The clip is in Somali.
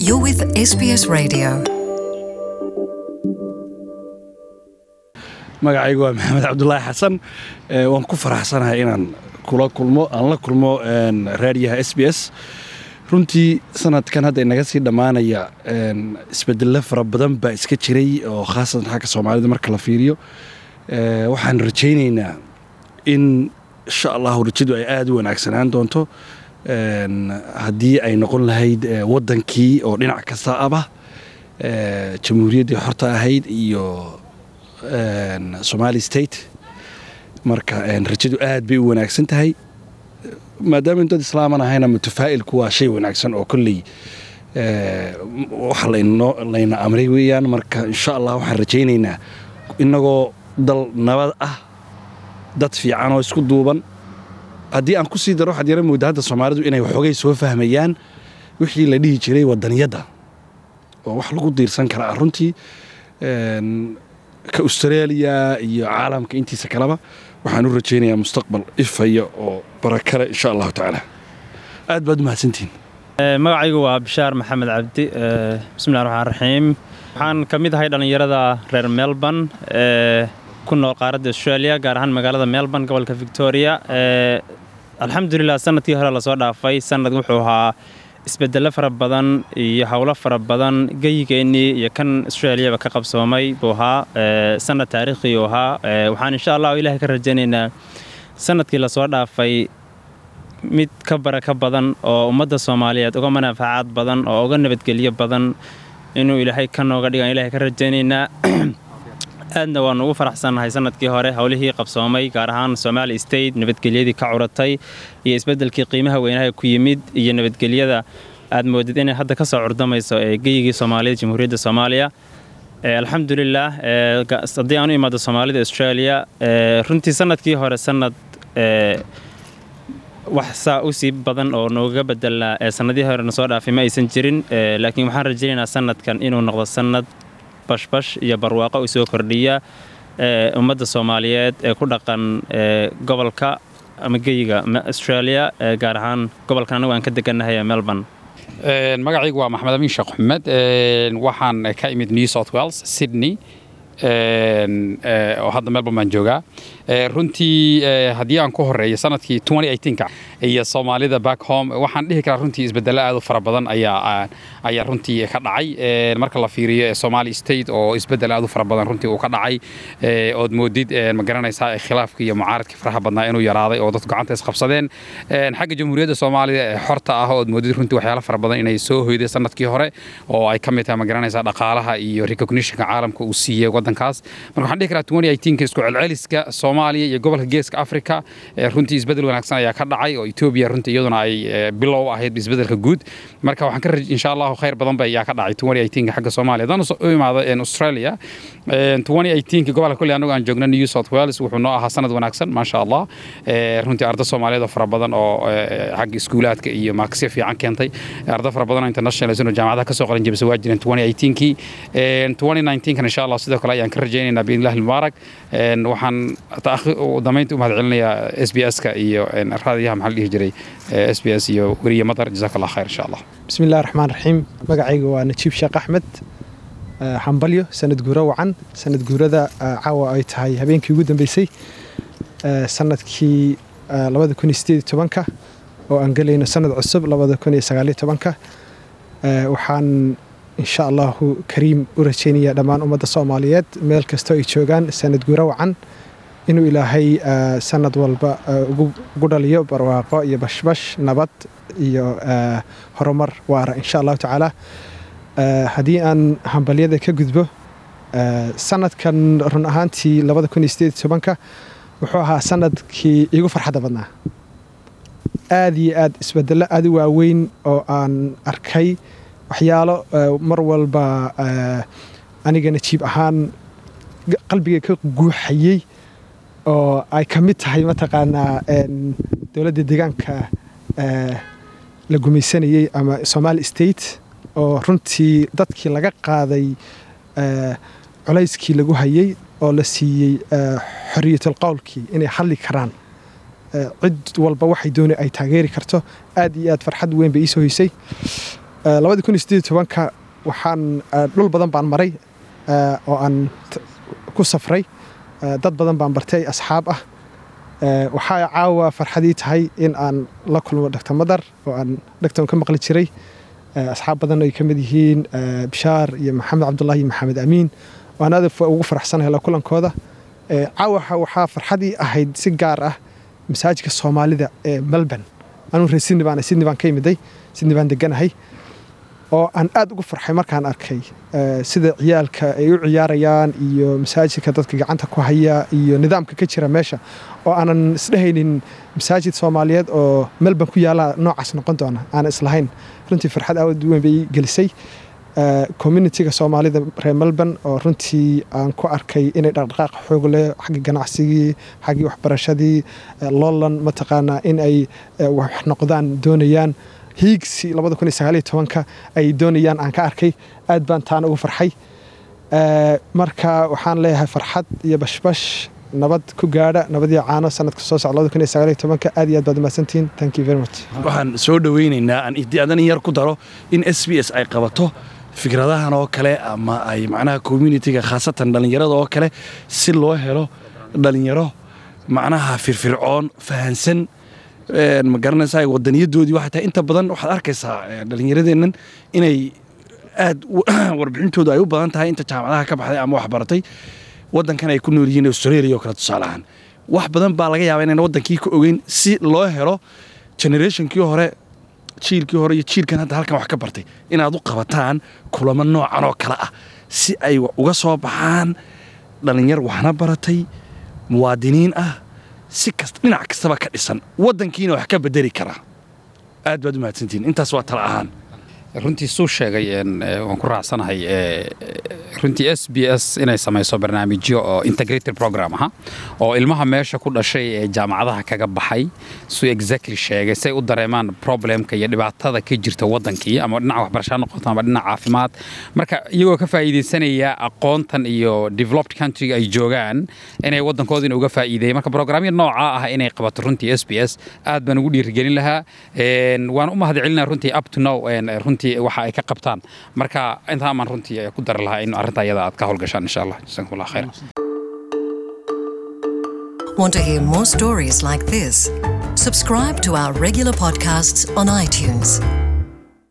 You're with SBS Radio. magacaygu waa maxamed cabdulaahi xasan ee, waan ku faraxsanahay inaan kula kulmo aan la kulmo een, raadiyaha s b s runtii sanadkan hadda inaga sii dhammaanaya een, isbedelo fara badan baa iska jiray oo khaasatan xagga soomaalida marka la fiiriyo Ee, waxaan rajaynaynaa in insha allahu rajadu ay aada u wanaagsanaan doonto een, haddii ay noqon lahayd ee, waddankii oo dhinac kasta aba ee, jamhuuriyaddii xorta ahayd iyo een, somali state marka een, rajadu aad bay u wanaagsan tahay maadaama dad islaaman ahayna mutafaa'ilku waa shay wanaagsan oo kolley ee, wax laynoo layna amray weeyaan marka insha allah waxaan rajaynaynaa innagoo dal nabad ah dad fiican oo isku duuban haddii aan ku sii daro waxaad yara moodaa hadda soomaalidu inay waxoogay soo fahmayaan wixii la dhihi jiray waddaniyadda oo wax lagu diirsan karaa runtii een, ka australia iyo caalamka intiisa kaleba waxaan u rajaynayaa mustaqbal ifaya oo barakale insha allahu tacaala aad baad u mahadsantihin Eh, magacaygu waa bishaar maxamed cabdi eh, bismillahi raxmaan raxiim waxaan ka mid ahay dhallinyarada reer melbourne ee ku nool qaaradda australia gaar ahaan magaalada melbourne gobolka victoria Eh, alxamdulilah sanadkii hore lasoo dhaafay sanad wuxuu ahaa isbedelo fara badan iyo howlo fara badan geyigeennii iyo kan australiaba ka qabsoomay buu ahaa Eh, sanad taariikhi uu ahaa Eh, waxaan insha allah ilahay ka rajaynaynaa sanadkii lasoo dhaafay mid ka baraka badan oo ummadda soomaaliyeed uga manaafacaad badan oo uga nabadgelyo badan inuu ilaahay ka nooga dhigan ilahay ka rajaynaynaa aadna waanu ugu faraxsannahay sanadkii hore howlihii qabsoomay gaar ahaan somali state nabadgelyadii ka curatay iyo isbeddelkii qiimaha weynaha ku yimid iyo nabadgelyada aad moodid inay hadda ka soo curdamayso ee geyigii soomaalida jamhuuriyadda soomaaliya Eh, alxamdulilah eh, ga- haddii aan u imaado soomaalida australia eh, runtii sanadkii hore sanad eh, wax saa u sii badan oo nooga bedelnaa ee sanadihii hore na soo dhaafay ma aysan jirin Eh, laakiin waxaan rajaynaynaa sanadkan inuu noqdo sanad bashbash iyo barwaaqo u soo kordhiya eh, ummadda soomaaliyeed ee ku dhaqan eh, gobolka ama geyiga ma- australia eh, gaar ahaan gobolkan anigu aan ka degannahay ee melbourne Een, magacaygu waa maxamed amiin sheekh axmed Een, waxaan ka imid new south wales sydney Een, eh, oo hadda melbourne baan joogaa Eh, runtii eh, haddii aan ku horeeyo sanadkii 2018ka iyo soomaalida back home waxaan dhihi karaa runtii isbedelo aad u fara badan ayaa ayaa runtii ka dhacay Een, marka la fiiriyo eh, somali state oo isbedel aad u fara badan runtii uu ka dhacay Eh, ood moodid eh, ma garanaysaa eh, khilaafkii iyo mucaaradkii faraha badnaa inuu yaraaday oo dadku gacanta isqabsadeen Een, xagga jamhuuriyadda soomaaliya ee xorta ah ood moodid runtii waxyaalo fara badan inay soo hoyday sanadkii hore oo ay ka mid tahay ma garanaysaa dhaqaalaha iyo recognitionka caalamka uu siiyey waddankaas marka waxaan dhihi karaa 2018 isku celceliska soomaaliya iyo gobolka geeska afrika eh, runtii isbedel wanaagsan ayaa ka dhacay oo etoobiya runtii iyaduna ay eh, bilow ahayd isbedelka guud marka waxaan ka raj insha allahu khayr badan ba ayaa ka dhacay 2018 xagga soomaaliya haddaan u imaado een, australia een, 2018 gobolka kulli anagu aan joogna new south wales wuxuu noo ahaa sanad wanaagsan maasha allah Eh, runtii arda soomaaliyeed oo fara badan oo eh, xagga iskuulaadka iyo maakasya fiican keentay arda fara badan oo international oo jaamacadaha kasoo qalin jebisa waa jireen 2018kii Een, 2019kan insha allah sidoo kale ayaan ka rajaynaynaa biidnillahi almubaarak Een, waxaan taakhi- u damaynta u mahadcelinayaa s b s-ka iyo een, raadiyaha maxaa la dhihi jiray s b s iyo weriye madar jazaak allah khayr insha allah bismi illahi raxmaan raxiim magacayga waa najiib sheekh axmed Eh, xambalyo sanad guuro wacan sanad guurada eh, caawa ay tahay habeenkii ugu dambeysay eh, sanadkii eh, labada kun iyo sideed iyo tobanka oo aan gelayno sanad cusub labada kun iyo sagaal iyo tobanka Eh, waxaan insha allahu kariim u rajaynayaa dhammaan ummadda soomaaliyeed meel kastoo ay joogaan sanad guuro wacan inuu ilaahay eh, sanad walba eh, ugu ugu dhaliyo barwaaqo iyo bashbash nabad iyo eh, horumar waara insha allahu tacaala Eh, haddii aan hambalyada ka gudbo eh, sanadkan run ahaantii labada kun iyo sideed iyo tobanka wuxuu ahaa sanadkii igu farxadda badnaa aad iyo aad isbedelo aad u waaweyn oo aan arkay waxyaalo eh, mar walba eh, aniga najiib ahaan g- qalbiga ka guuxayey oo ay ka mid tahay mataqaanaa een, dowladda deegaanka eh, la gumaysanayey ama somali state oo runtii dadkii laga qaaday eh, culayskii lagu hayey oo la siiyey eh, xoriyatul qowlkii inay hadli karaan Eh, cid walba waxay dooni ay taageeri karto aad iyo aad farxad weyn bay iisoo hoysay labadii kun iyo siddeed iyo tobanka waxaan dhul badan baan maray oo aan ku safray dad badan baan bartay asxaab ah waxaa caawa farxadii tahay in aan la kulmo dr madar oo aan dhegton ka maqli jiray asxaab badan ay ka mid yihiin bishaar iyo maxamed cabdulahi iyo maxamed amiin oo aan aad ugu faraxsanahay la kulankooda caawa waxaa farxadii ahayd si gaar ah masaajidka soomaalida ee melbourne anuu reer sydney baan sydney baan ka imiday sydney baan deganahay oo aan aad ugu farxay markaan arkay sida ciyaalka ay u ciyaarayaan iyo masaajidka dadka gacanta ku haya iyo nidaamka ka jira meesha oo aanan isdhehaynin masaajid soomaaliyeed oo melbourne ku yaala noocaas noqon doona aanan islahayn runtii farxad aad weyn bay gelisay communitiga soomaalida reer melbourne oo runtii aan ku arkay inay dhaqdhaqaaq xoog leh xaggii ganacsigii xaggii waxbarashadii loolan mataqaanaa in ay wax noqdaan doonayaan hiigsi labada kun iyo sagaal iyo tobanka ay doonayaan aan ka arkay aad baan taana ugu farxay marka waxaan leeyahay farxad iyo bashbash nabad ku gaadha nabad iyo caano sanadka soo socda labada kun iyo sagaal iyo tobanka aad iyo aad baad umahadsantihiin thank you very much waxaan soo dhoweynaynaa aan adan yar ku daro in s b s ay qabato fikradahan oo kale ama ay macnaha communitiga khaasatan dhallinyarada oo kale si loo helo dhallinyaro macnaha firfircoon fahansan ma garanaysaa wadaniyadoodii waxay tahay inta badan waxaad arkaysaa dhallinyaradeennan inay aad warbixintoodu ay u badan tahay inta jaamacadaha ka baxday ama waxbaratay waddankan ay ku nool yihiin australia oo kale tusaalahaan wax badan baa laga yaabaa inayna waddankii ka ogeyn si loo helo generationkii hore jiilkii hore iyo jiilkan hadda halkan wax ka bartay inaad u qabataan kulamo noocan oo kale ah si ay uga soo baxaan dhallinyar waxna baratay muwaadiniin ah si kasta dhinac kastaba ka dhisan waddankiina wax ka bedeli karaa aad baad u mahadsantihiin intaas waa tala ahaan runtii suu sheegay waan ku raacsanahay runtii s b s inay samayso barnaamijyo oo integrated program aha oo ilmaha meesha ku dhashay ee jaamacadaha kaga baxay suu exactly sheegay say u dareemaan problemka iyo dhibaatada ka jirta waddankii ama dhinaca waxbarashaa noqoto ama dhinaca caafimaad marka iyagoo ka faa'iidaysanaya aqoontan iyo developed countryga ay joogaan inay waddankoodina uga faa'iideeyay marka programyo nooca ah inay qabato runtii s b s aad baan ugu dhiirigelin lahaa waan u mahad celinaa runtii up to now runtii waxa ay ka qabtaan marka intaamaan runtii ku dari lahaa in arrinta iyada aad ka howlgashaan insha allah jazakum allah khayr Want to hear more stories like this? Subscribe to our regular podcasts on iTunes.